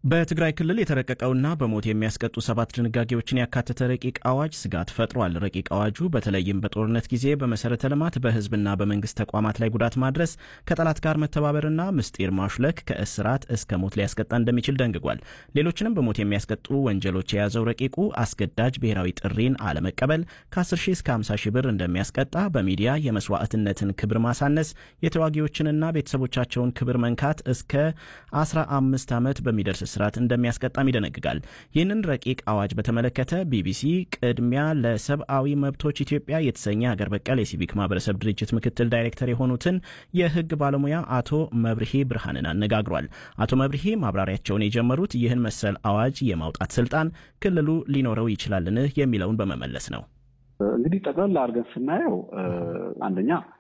በትግራይ ክልል የተረቀቀውና በሞት የሚያስቀጡ ሰባት ድንጋጌዎችን ያካተተ ረቂቅ አዋጅ ስጋት ፈጥሯል። ረቂቅ አዋጁ በተለይም በጦርነት ጊዜ በመሰረተ ልማት በሕዝብና በመንግስት ተቋማት ላይ ጉዳት ማድረስ፣ ከጠላት ጋር መተባበርና ምስጢር ማሹለክ ከእስራት እስከ ሞት ሊያስቀጣ እንደሚችል ደንግጓል። ሌሎችንም በሞት የሚያስቀጡ ወንጀሎች የያዘው ረቂቁ አስገዳጅ ብሔራዊ ጥሪን አለመቀበል ከ10 ሺህ እስከ 50 ሺህ ብር እንደሚያስቀጣ፣ በሚዲያ የመስዋዕትነትን ክብር ማሳነስ፣ የተዋጊዎችንና ቤተሰቦቻቸውን ክብር መንካት እስከ 15 ዓመት በሚደርስ እስራት እንደሚያስቀጣም ይደነግጋል። ይህንን ረቂቅ አዋጅ በተመለከተ ቢቢሲ ቅድሚያ ለሰብአዊ መብቶች ኢትዮጵያ የተሰኘ ሀገር በቀል የሲቪክ ማህበረሰብ ድርጅት ምክትል ዳይሬክተር የሆኑትን የህግ ባለሙያ አቶ መብርሄ ብርሃንን አነጋግሯል። አቶ መብርሄ ማብራሪያቸውን የጀመሩት ይህን መሰል አዋጅ የማውጣት ስልጣን ክልሉ ሊኖረው ይችላልን የሚለውን በመመለስ ነው። እንግዲህ ጠቅላላ አድርገን ስናየው አንደኛ